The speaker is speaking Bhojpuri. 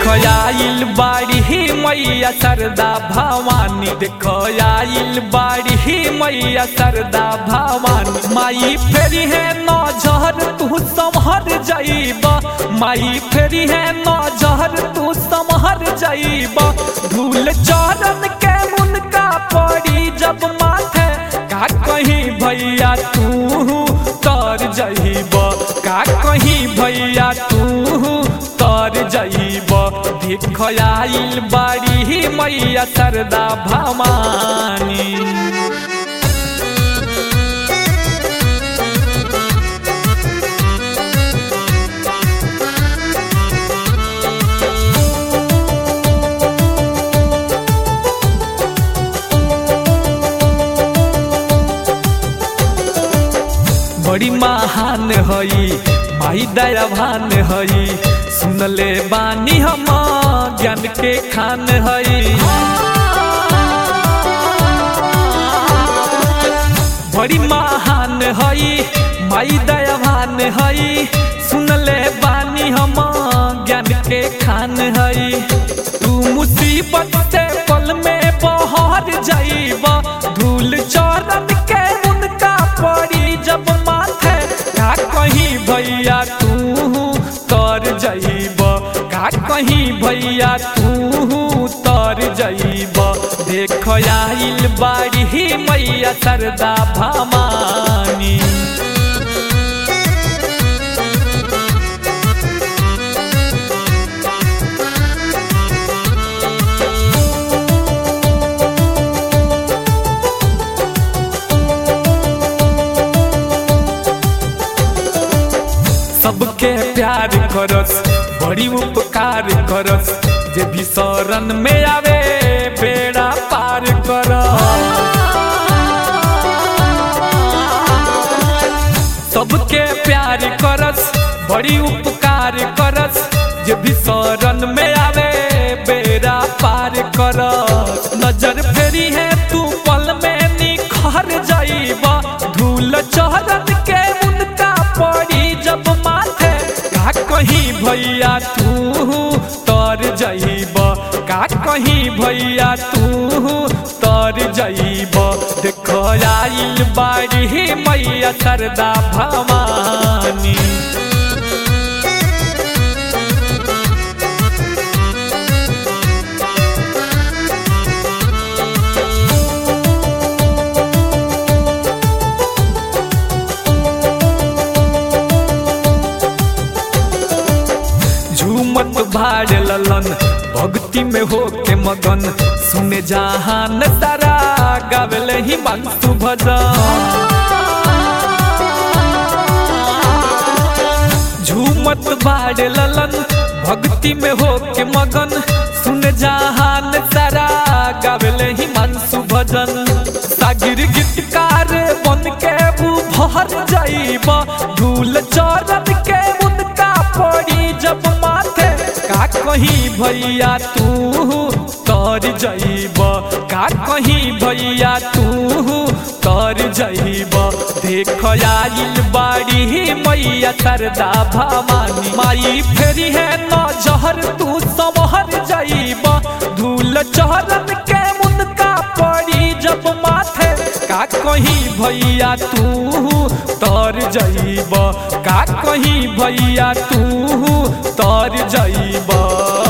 आइल बाड़ी ही मैया सरदा भवानी देखो आइल बाड़ी ही मैया सरदा भवानी माई फेरी है नजर तू संहर जाइब माई फेरी है नजर तू संहर जाइब धूल चरण के मुनका पड़ी जब माथे का कहीं भैया तू तर जाइब का कहीं भैया तू तर जाइब देख आइल बाड़ी ही मैया सरदा भवानी बड़ी महान हई माई दयावान हई सुनले बानी हम ज्ञान के खान हई बड़ी महान हई माई दयावान हई सुनले बानी हम ज्ञान के खान हई तू मुसीबत से पल में बहर जाइब धूल चरण के उनका पड़ी जब माथे का कहीं भैया तू तर जाइब का कहीं भैया तू तर जाइब देख आइल बाड़ी ही मैया सरदा भवानी सबके प्यार करस बड़ी उपकार करस जे भी शरण में आवे बेड़ा पार कर सबके प्यार करस बड़ी उपकार करस जे भी शरण में आवे बेड़ा पार कर नजर फेरी है तू पल में निखर जाइब धूल चरण के उनका पड़ी जब माथे का कहीं भैया तू तर जाइब का कहीं भैया तू तर जाइब देख आइल बाड़ी ही मैया सरदा भवानी झूमत भाड़ ललन भक्ति में हो के मगन सुने जहान सारा गावेल ही मानसु भजन झूमत भाड़ ललन भक्ति में हो के मगन सुन जहान सारा गावेल ही मानसु भजन सागिर गीतकार बन के वो भर जाइब धूल चरण के उनका पड़ी जब माथे का कहीं भैया तू तर जाइब का कहीं भैया तू तर जाइब देख आइल बाड़ी ही मैया सरदा भवानी माई फेरी है नजहर तू समहर जाइब धूल चरण के उनका पड़ी जब माथे का कहीं भैया तू तर जाइब का कहीं भैया तू तर जाइब